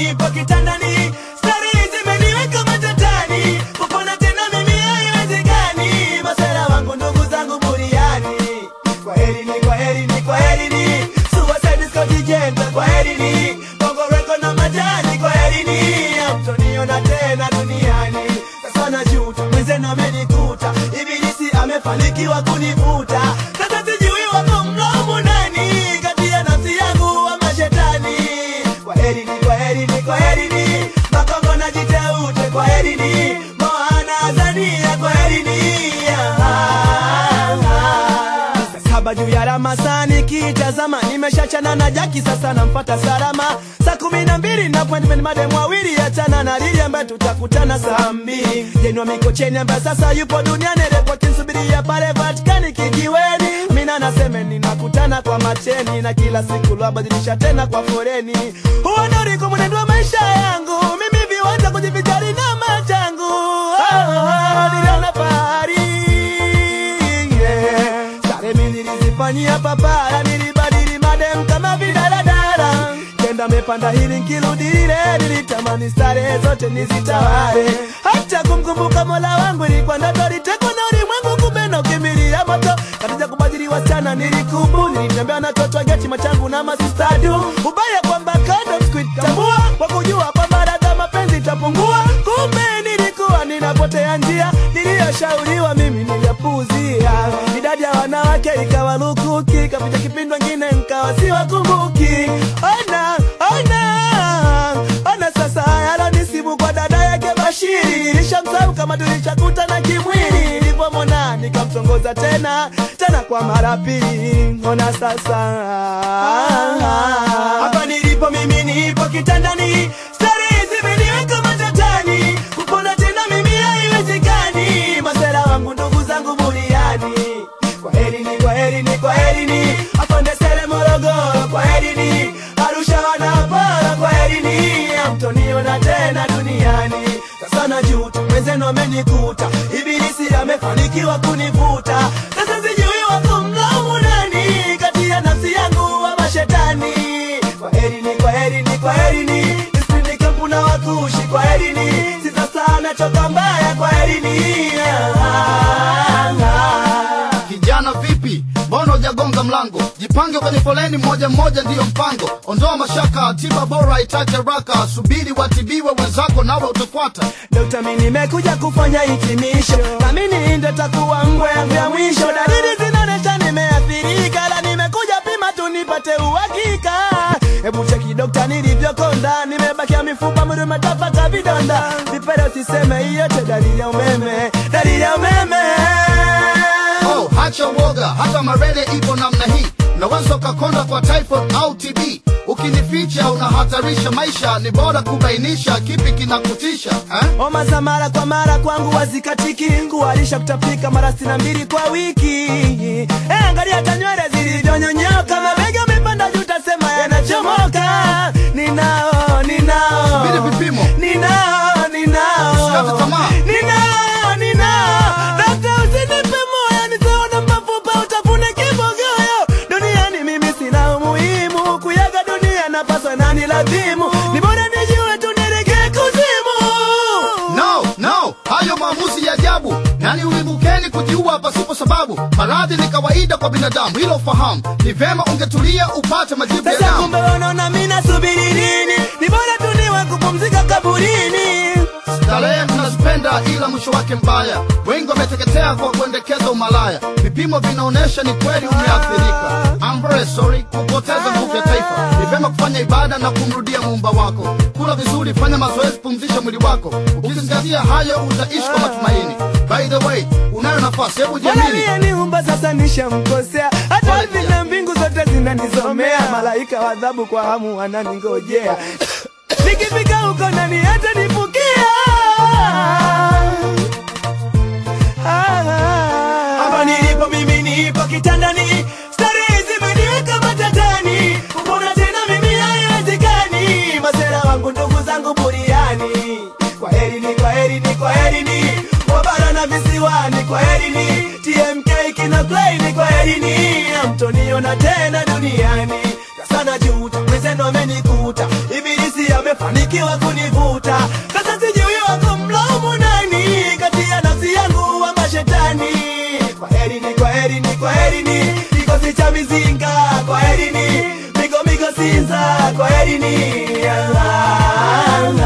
nipo kitandani, stari zimeniweka matatani, kupona tena mimi haiwezekani, masera wangu ndugu zangu buriani. Kwaherini, kwaherini, kwaherini, Suicide Squad Jenta, kwaherini, Bongo Record na majani, kwaherini, hamtoniona tena duniani. Sasa najuta, mwenzenu amenikuta, ibilisi amefanikiwa kunivuta. Sasa sijui wako mlaumu nani, kati ya nafsi yangu ama shetani. Kwaherini, kwaherini, kwaherini, Makongo na Jiteute, kwaherini, Moana Azania, kwaherini. Ah, ah. Saa saba juu ya Ramasani kitazama, nimeshachana na Jaki, sasa namfuata salama. Saa kumi na mbili na appointment mademu wawili, achana na Lili ambaye tutakutana saa mbili. Jenwa Mikocheni ambaye sasa yupo duniani, repo akinisubiria pale Vatikani kijiweni. Mina naseme ninakutana kwa macheni, na kila siku lwabadilisha tena kwa foreni. Huo ndo ulikuwa mwenendo wa maisha yangu, mimi viwanja kujivijali na machangu. Oh, oh, niliona fahari yeah. Stare mimi nilizifanyia papara, nilibadili madem kama vidaladala. Kenda mepanda hili nkirudi lile, nilitamani stare zote nizitawale. Hata kumkumbuka mola wangu ilikuwa ndoto, litekwa na ulimwengu, kumbe na ukimbilia moto. Katika kubadili wasichana nilikubu, nilitembea na toto geti machangu na masistadu. Ubaya kwamba kando sikuitambua, kwa kujua kwamba dada mapenzi itapungua. Kumbe nilikuwa ninapotea njia, niliyoshauriwa mimi niliyapuuzia. Idadi ya wanawake ikawa lukuki, kapita kipindi wengine nkawa siwakumbuki. Ona, ona, ona sasa yalonisibu kwa dada yake Bashiri, nilishamsahau kama tulishakutana kimwili. Nilipomwona nikamtongoza tena tena kwa mara pili. Ona sasa hapa nilipo mimi, nipo kitandani, stari zimeniweka matatani, kupona tena mimi haiwezekani, masera wangu ndugu zangu buriani. Kwaherini, kwaherini, kwaherini, afande Sele Morogoro, kwaherini, Arusha wanapara, kwaherini, hamtoniona tena duniani. Sasa najuta, mwenzenu amenikuta, ibilisi amefanikiwa kunivuta. Sasa sijui wako mlaumu nani, kati ya nafsi yangu ama shetani. Kwaherini, kwaherini, kwaherini, nisipinde kampu na wakushi, kwaherini, sisa sana choka mbaya, kwaherini. Ah, ah. Kijana vipi, mbona hujagonga mlango? Jipange kwenye foleni, mmoja mmoja ndiyo mpango. Ondoa mashaka, tiba bora itache haraka. Subiri watibiwe wenzako, nawe utafuata. Dokta, mimi nimekuja kufanya hitimisho, naamini ndo takuwa ngwe yangu ya mwisho. Dalili zinaonyesha nimeathirika, la nimekuja pima tu nipate uhakika. Hebu cheki dokta, nilivyokonda, nimebakia mifupa, mwili umetapaka vidonda. Vipele usiseme, hiyo yote dalili ya umeme, dalili ya umeme. Oh, hacha uoga, hata malaria ipo namna hii. Unaweza ukakonda kwa typhoid au TB. Ukinificha unahatarisha maisha, ni bora kubainisha kipi kinakutisha eh? Homa za mara kwa mara kwangu wazikatiki, kuharisha kutapika mara sitini na mbili kwa wiki. Eh, angalia hata nywele zilivyonyonyoka, mabega amepanda juu, tasema yanachomoka. Ninao, ninao, Subiri vipimo. ninao, ninao, Usikate tamaa. ninao, ninao. Dokta, usinipe moyo, nisione mafupa, utafune kibogoyo. Duniani mimi sina umuhimu, kuyaga dunia napaswa nani lazimu, ni bora nijue tu nielekee kuzimu. No, no, hayo maamuzi ya ajabu. Nani ulimbukeni kujiua pasipo sababu? Maradhi ni kawaida kwa binadamu, hilo fahamu. Ni vema ungetulia upate majibu ya Sasa damu. kumbe wanaona mimi nasubiri nini? Ni bora tu niwe kupumzika kaburini. Starehe tunazipenda ila mwisho wake mbaya. Wengi wameteketea kwa kuendekeza umalaya. Vipimo vinaonyesha ni kweli umeathirika. I'm very sorry kupoteza nguvu ya taifa. Ni vyema kufanya ibada na kumrudia muumba wako. Kula vizuri, fanya mazoezi, pumzisha mwili wako. Ukizingatia hayo utaishi kwa matumaini. By the way, unayo nafasi, hebu Bwana jiamini. aliyeniumba sasa nishamkosea, hata Pole hivi pia. na mbingu zote zinanisomea, malaika wa adhabu kwa hamu wananingojea. Nikifika huko nani hata nifukia? Hapa nilipo mimi nipo kitandani, starehe zimeniweka matatani, mbona tena mimi haiwezekani, masera wangu ndugu zangu buriani. Kwaherini, kwaherini, kwaherini, wabara na visiwani, kwaherini, TMK kina Klein, kwaherini, hamtoniona tena duniani. Sasa najuta, mwenzenu amenikuta, ibilisi amefanikiwa umefanikiwa kunivuta sasa sijui wako mlaumu nani kati ya nafsi yangu ama shetani kwa herini kwa herini kwa herini kikosi cha mizinga kwa herini migo migo sinza kwa herini Allah, Allah.